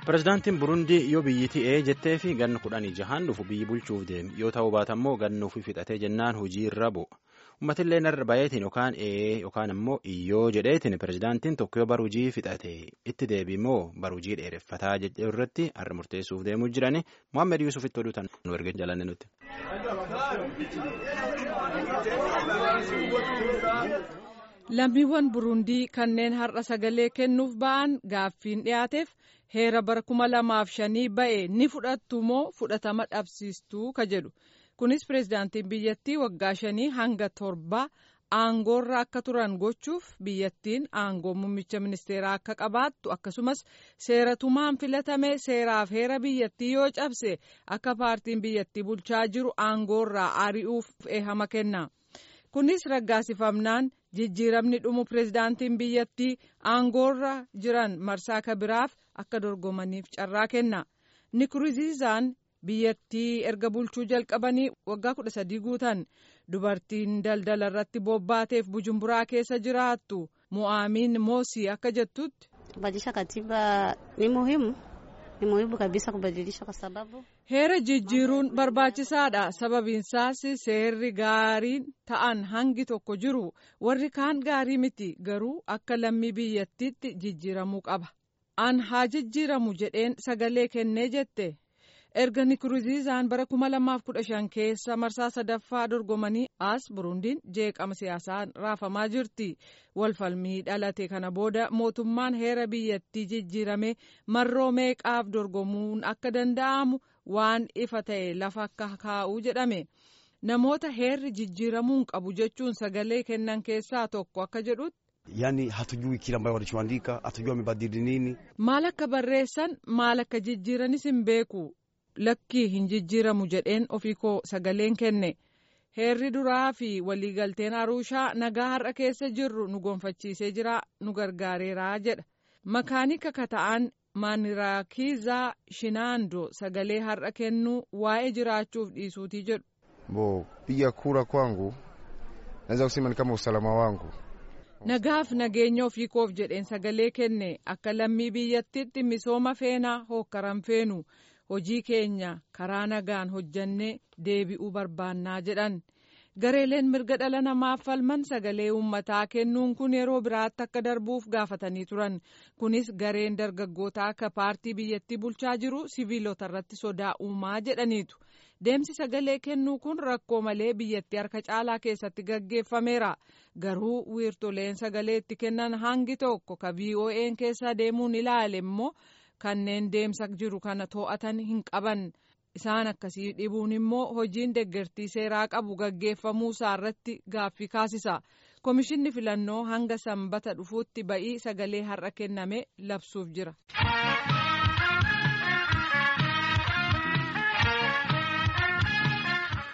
Pireezidaantiin Burundii yoo biyyi ta'ee jettee fi ganna kudhanii jahaan dhufu biyyi bulchuuf deemi yoo ta'uu baatammoo ganna ofii fixatee jennaan hojii irra bu'a. Uummatillee narra baay'eetiin yookaan ee yookaan immoo iyyoo jedheetiin pireezidaantiin tokko yoo bara hojii fixate itti deebi'moo bara hojii dheereffataa jedhee irratti har'a murteessuuf deemuu jirani Mohaammed Yuusuf itti oduutan nu erga jalanne nuti. Lammiiwwan Burundii kanneen har'a sagalee kennuuf ba'an gaaffiin dhiyaateef heera bara kuma lamaaf shanii ba'e ni fudhattu moo fudhatama dhabsiistuu ka jedhu. Kunis pireezidaantiin biyyattii waggaa shanii hanga torbaa aangoorra akka turan gochuuf biyyattiin aangoo muummicha ministeeraa akka qabaattu akkasumas seeratumaan filatame seeraaf heera biyyattii yoo cabse akka paartiin biyyattii bulchaa jiru aangoorraa ari'uuf eehama kenna. Kunis raggaasifamnaan jijjiiramni dhumu pireezidaantiin biyyattii aangoorra jiran marsaa kabiraaf akka dorgomaniif carraa kenna. Nkurunziizaan biyyattii erga bulchuu jalqabanii waggaa kudha sadii guutan dubartiin daldala irratti bobbaateef bujumburaa keessa jiraattu mo'aamiin moosii akka jettutti. kubadilisha katiba ni muhimu ni muhimu kabisa kubadilisha kwa sababu heera jijjiiruun barbaachisaadha sababiinsaas seerri gaariin ta'an hangi tokko jiru warri kaan gaarii miti garuu akka lammii biyyattiitti jijjiiramuu qaba an haa jijjiiramu jedheen sagalee kennee jette. erga nkurunziizaan bara 2015 keessa marsaa sadaffaa dorgomanii as burundiin jeeqama siyaasaan raafamaa jirti walfalmii dhalate kana booda mootummaan heera biyyattii jijjiirame marroo meeqaaf dorgomuun akka danda'amu waan ifa ta'e lafa akka kaa'uu jedhame namoota heerri jijjiiramuun qabu jechuun sagalee kennan keessaa tokko akka jedhutti. Yani hatujui kile ambayo walichoandika hatujui wamebadili nini. maal akka barreessan maal akka jijjiiranis hin beeku. lakkii hin jijjiiramu jedheen ofii koo sagaleen kenne heerri duraa fi waliigalteen arushaa nagaa har'a keessa jirru nu gonfachiisee jira nu gargaareeraa jedha makaanika kata'an maaniraakiizaa shinaandoo sagalee har'a kennuu waa'ee jiraachuuf dhiisuutii jedhu. bo piga kura kwangu naweza kusema ni kama usalama wangu. nagaaf nageenya ofii koof jedheen sagalee kenne akka lammii biyyattiitti misooma feenaa hookkaran feenu. hojii keenya karaa nagaan hojjannee deebi'uu barbaannaa jedhan gareeleen mirga dhala namaaf falman sagalee uummataa kennuun kun yeroo biraatti akka darbuuf gaafatanii turan kunis gareen dargaggootaa akka paartii biyyattii bulchaa jiru siviilota irratti sodaa uumaa jedhaniitu deemsi sagalee kennuu kun rakkoo malee biyyattii harka caalaa keessatti gaggeeffameera garuu wiirtoleen sagalee itti kennan hangi tokko ka vo'n keessa deemuun ilaale immoo. kanneen deemsa jiru kana to'atan hin qaban isaan akkasii dhibuun immoo hojiin deeggartii seeraa qabu gaggeeffamuu isaarratti gaaffii kaasisa komishinni filannoo hanga sanbata dhufuutti ba'ii sagalee har'a kenname labsuuf jira.